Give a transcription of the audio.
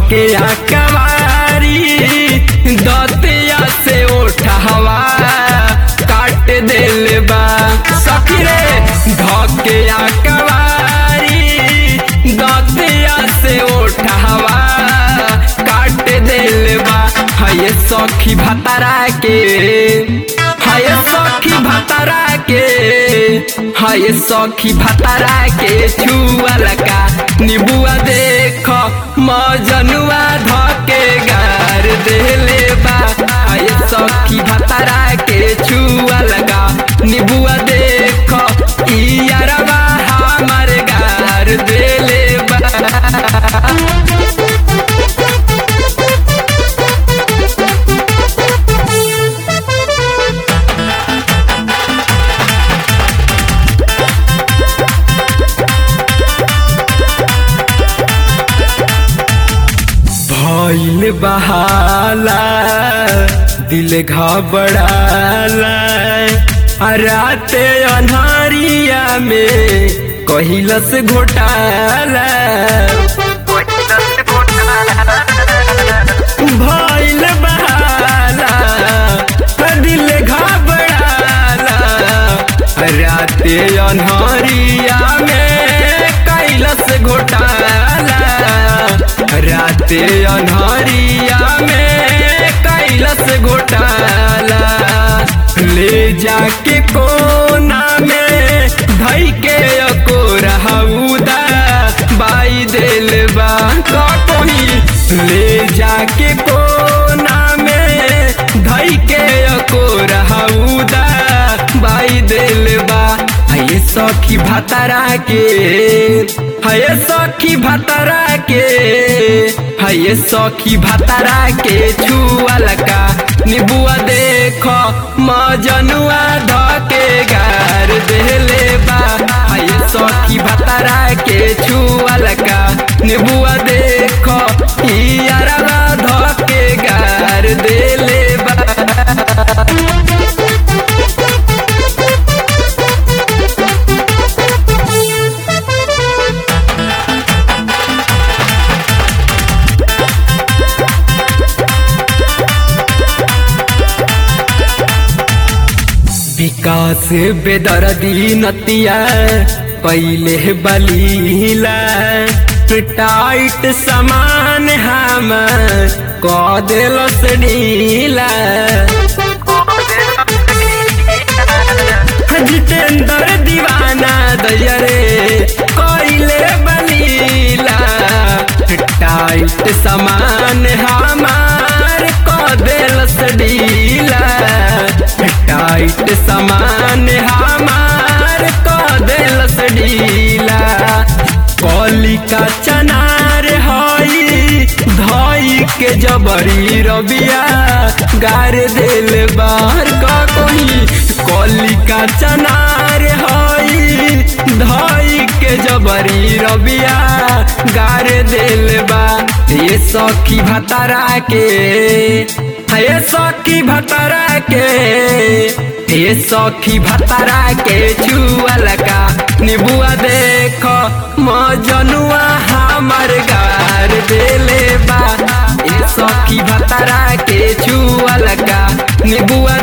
धके कवारी दतिया से उठवा काट दिल बा सखी रे धके कवारी दतिया से उठवा काट दिल बा है सखी भतरा के हाय सखी भतरा के हाय सखी भतरा के छुअल का निबुआ देख मजनुआ धके गार देले बा हाय सखी भतरा के छुअल का निबुआ देख इयरवा हमर गार देले बा भइल बहाला दिल घबड़ाला आ राते अन्हारिया में कहिलस घोटाला भइल बहाला आ दिल घबड़ाला आ राते अन्हारिया में कैलस घोटाला राते अन्हरिया में कैलस घोटाला ले जाके कोना में धई के अको रहउदा बाई दिल बा कहीं ले जाके कोना में धई के अको रहउदा बाई दिल बा है सखी भतरा के है सखी भतरा के है सखी भतरा के छुअल का निबुआ देख मजनुआ धके गार देले बा है सखी भतरा के छुअल का निबुआ देख इयरवा धके गार देले बा विकास बेदर्दी नतिया पहले बलीला टाइट समान हम क दिलस ढीला जितेंद्र दीवाना दयरे कोइले बलीला टाइट समान हमार क दिलस ढीला टाइट समान हमार क दिलस ढीला कलिका चनार हई धई के जबरी रबिया गार दिल बाहर का कोई कलिका चनार हई धई के जबरी रबिया गार दिल बा ये सखी भतरा के ये सखी भतरा के ये सखी भतरा के छुअल का निबुआ देख मजनुआ हमर गार देले बा ये सखी भतरा के छुअल का निबुआ